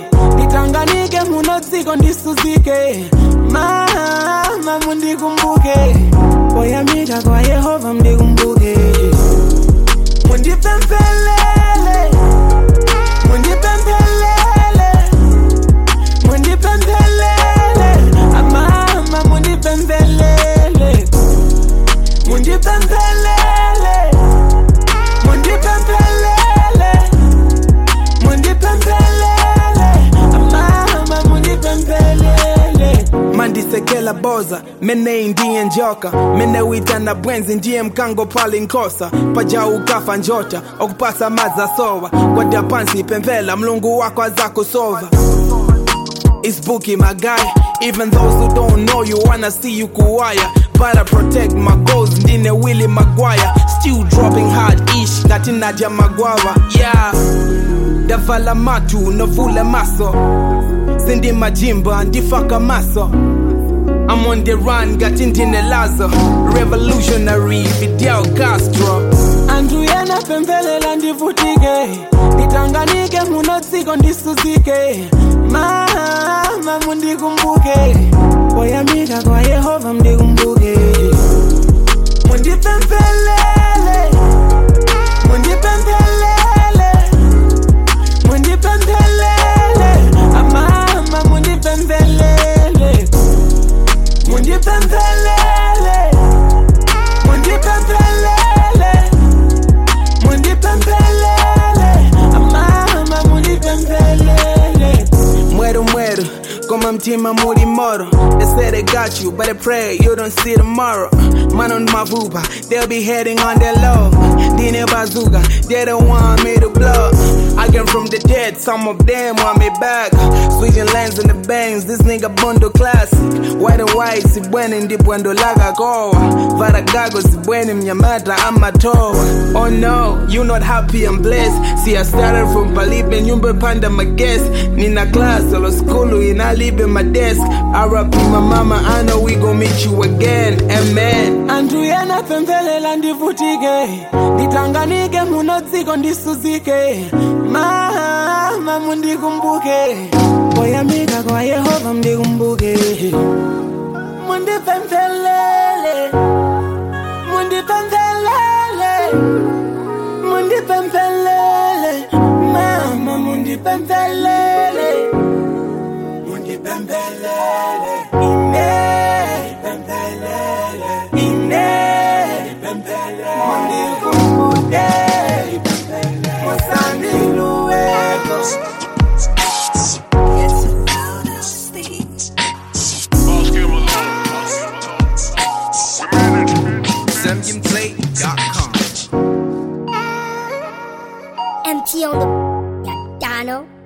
nditanganike muno dziko ndisuzike mama mundikumbuke poyamika kwa yehova mndikumbuke mundipemphelele mundipemphelele mundipemphelele amama mundipemphelele mundipemphelele mundipemphelele mundipemphelele amama mundipemphelele mandisekela boza mene ndiye njoka mene witana bwenzi ndiye mkango pali nkosa paja ukafa njota okupasa maza sowa kwadya pansi pemphela mlungu wako azakusova It's Bookie, my guy. Even those who don't know you wanna see you kuwaya. But I protect my goals, ndine Willie Maguire. Still dropping hard ish, ngati Nadia Magwava. Yeah. Davala matu, novule maso. Sindi majimba, ndifaka maso. I'm on the run, ngati ndine Lazo. Revolutionary, Fidel Castro. Andu yena pembelela ndivutike nditanganike muno dziko ndisuzike mama mundikumbuke poyamika kwa yehova mndikumbuke mundipemphelele mundipemphelele mundipemphelele amama mundipemphelele mundipemphelele mundipemphelele mundipemphelele amama mundipemphelele mweru mweru koma mtima muli moro they say they got you but I pray you don't see tomorrow man on mavuba they'll be heading on their low dine bazooka they don't want me to blow I came from the dead some of them want me back switching lanes in the bangs this nigga bondo classic white and white sibwene ndibwendo laga kowa varagago sibwene mnyamata amatowa oh no you not happy and blessed see I started from palibe nyumba panda maguest nina class olo skulu inalibe my desk RP my mama I know we gon' meet you again amen andu yena pembelela ndivutike nditanganike muno dziko ndisuzike mama mundikumbuke poyamika kwa yehova mndikumbuke mundipemphelele mundipemphelele mundipemphelele mama mundipemphelele mundipemphelele ine pemphelele ine pemphelele mundikumbuke musandiluweko MT on the piano.